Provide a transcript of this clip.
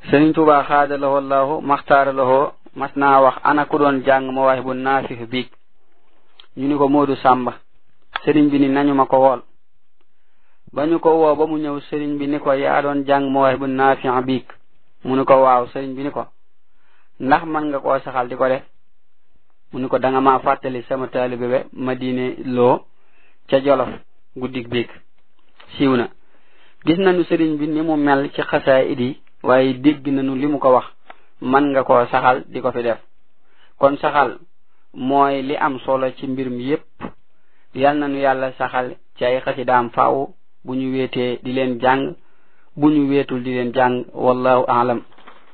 sëriñ Tuubaa xaada lahoo allahu maxtaara lahoo mas naa wax ana ku doon jàng ma waay bu naafix biig ñu ni ko Moodu Sàmba sëriñ bi ni nañu ma ko wool ba ñu ko woo ba mu ñëw sëriñ bi ni ko yaa doon jàng ma waay bu naafix biig mu ni ko waaw sëriñ bi ni ko ndax man nga koo saxal di ko def mu ni ko danga ma fàttali sama taalibe be ma diine loo ca jolof guddig biig siiw na gis nañu sëriñ bi ni mu mel ci xasaay idi waaye dégg nañu li mu ko wax man nga koo saxal di ko fi def kon saxal mooy li am solo ci mbir mi yépp yal nañu yàlla saxal ci ay xasidaam faaw bu ñu wéetee di leen jàng bu ñu wéetul di leen jàng wallahu aalam